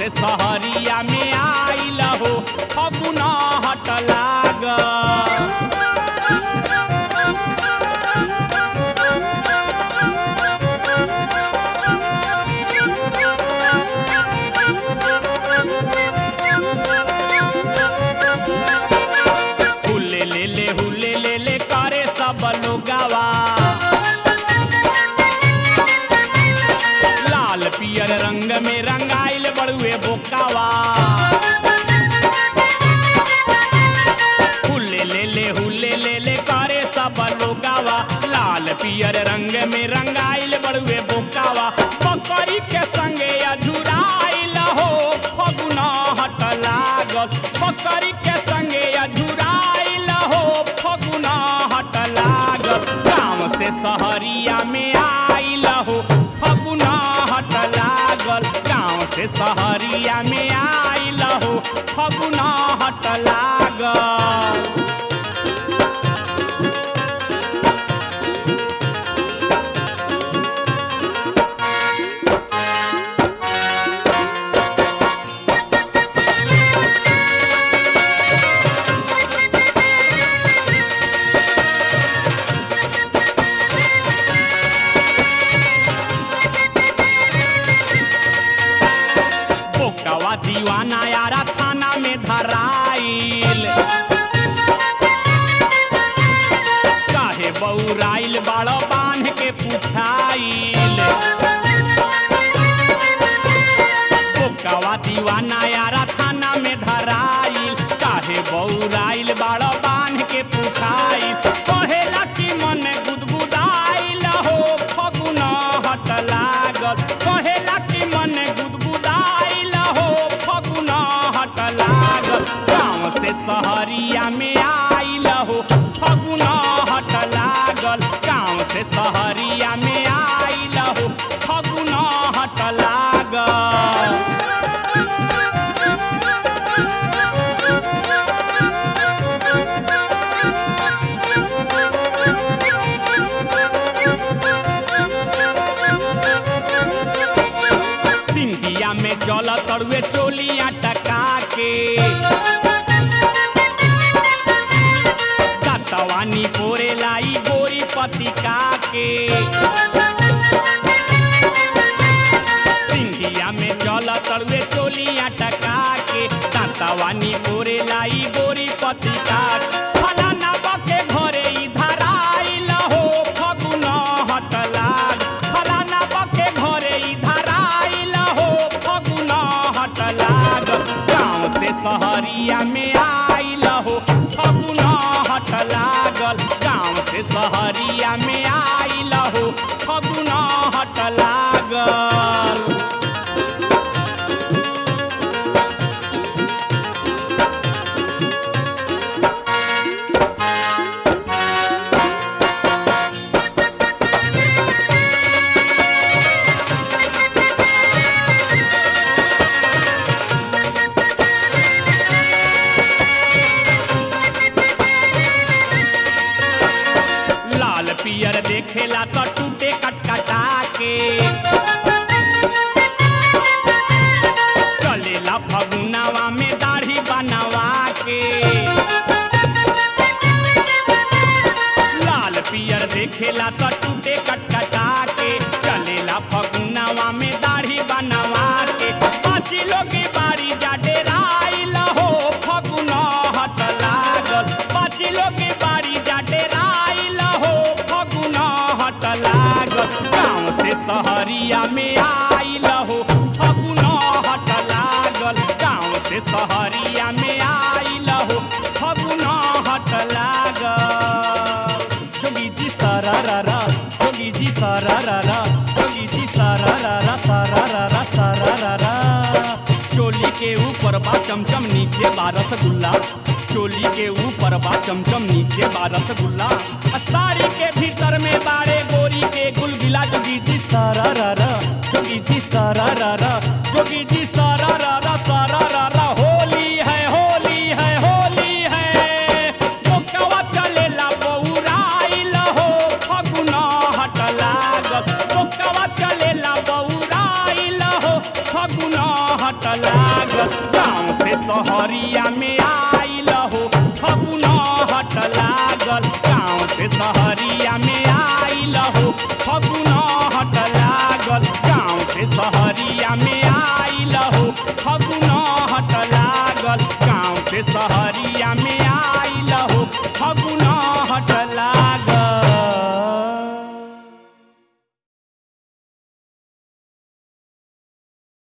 से सहरिया में आइल हो फगुना हट लाग हुले ले ले हुले ले ले करे सब लोगावा लाल पियर रंग में रंगाइल बड़ुए बोकावा हुले ले ले हुले ले ले करे सब लोगावा लाल पियर रंग में रंगाइल बड़ुए बोकावा बकरी के संगे अझुराइल हो फगुना हट लागल बकरी के संगे अझुराइल हो फगुना हट लागल गाँव से सहरिया में आइल हो फगुना हट लागल गाँव से सहरिया में आइल हो फगुना हट लागल बोकावा दीवाना यारा थाना में धराइल काहे बौराइल बाड़ो बांध के पुछाइल बोकावा दीवाना यारा थाना में धराइल काहे बौराइल बाड़ो बांध के पुछाइल कहेला कि मन गुदगुदाइल हो फगुना हट लागल कहेला कि मन गुदगुदाइल हो फगुना हट लागल गाँव से सहरिया में आइल हो फगुना हट लागल गाँव से सहरिया में आइल हो फगुना हट लागल सिंधिया में जल तड़ुए चोलिया टका के कतवानी पोरे लाई गोरी पतिका के सिंधिया में जल तड़ुए चोलिया टका के कतवानी पोरे लाई गोरी पतिका के। फलाना बके घरे इधर आइल हो फगुना हट लाग फलाना बके घरे इधर आइल हो फगुना हट लाग गाँव से सहरिया में आइल हो फगुना हट लागल गाँव से सहरिया में आइल हो फगुना हट लागल लाल पियर देखेला तो टूटे कटकटा के चलेला फगुनावा में दाढ़ी बनवा के लाल पियर देखेला तो टूटे कटकटा के चलेला फगुनावा में दाढ़ी बनवा के पाँच लोग बारी जा डेराइल हो फगुना हट लागल पाँच लोग बारी जा डेराइल हो फगुना हट लागल गाँव से सहरिया में आइल हो फगुना हट लागल गाँव से सहरिया में आइल हो फगुना हट लागल जोगी जी सारा रा रा जोगी जी सारा रा रा जोगी जी सारा रा रा सारा रा रा सारा रा रा चोली के ऊपर बा चमचम नीचे बा रसगुल्ला चोली के ऊपर बा चमचम नीचे बा रसगुल्ला आ साड़ी के भीतर में बारे गोरी के गुलगिला जोगी जी सारा रा रा जोगी जी सारा रा रा जोगी जी सारा रा रा सारा रा रा होली है होली है होली है बोकवा चलेला बौराइल हो फगुना हट लागल बोकवा चलेला बौराइल हो फगुना हट लागल गाँव से शहरिया में आई